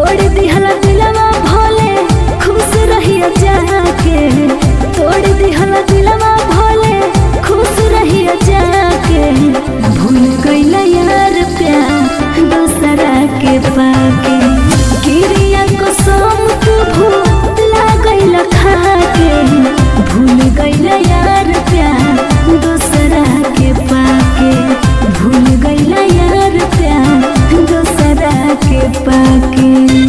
तोड़ दिहला दिलवा भोले खुश रहिया जाके तोड़ दिहला दिलवा भोले खुश रहिया जाके भूल गईला यार प्यार दूसरा के पाके गिरिया को सोम तू भूला गईला खाके भूल गईला यार प्यार दूसरा के पाके भूल गईला यार प्यार दूसरा के पाके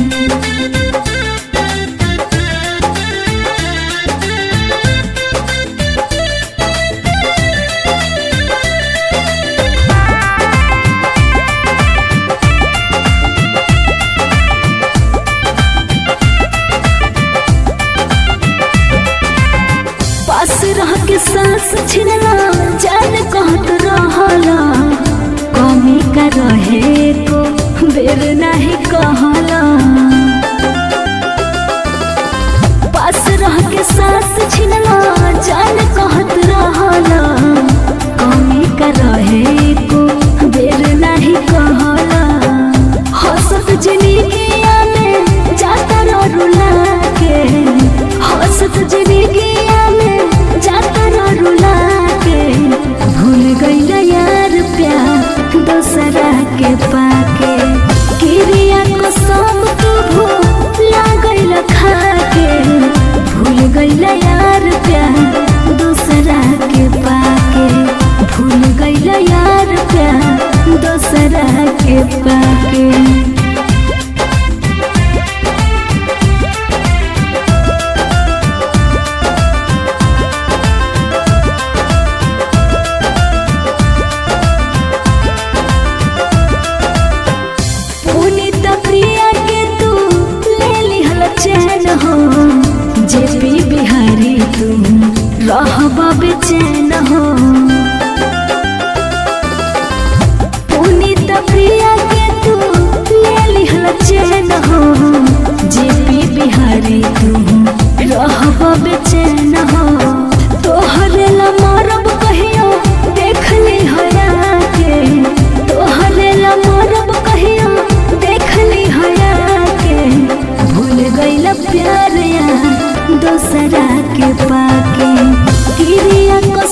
पास रह के सांस छिनला जान कहत रहला कमी का रहे को बेर नहीं कहला पास रह के सांस छिनला जान कहत रहला कमी का रहे को बेर नहीं कहला हंसत जिंदगिया में जाता रो रुला के हंसत जिंदगिया में जाता रो रुला के भूल गईला यार प्यार दूसरा के पाके किरिया को सब तू भूला गईला खाके भूल गईला यार प्यार दूसरा के पाके भूल गईला यार प्यार दूसरा के पाके पुनीत प्रिया के तू ले लिहल चैन हो जेपी बिहारी तू रहबा बेचैन हो पुनीत प्रिया के तू ले लिहल चैन हो जेपी बिहारी तू रहबा बेचैन हो तोहरे ला मरब कहियो देख ली हया के तोहरे ला मरब कहियो देख ली हया के भूल गईला प्यार यार दूसरा के पाके किरिया को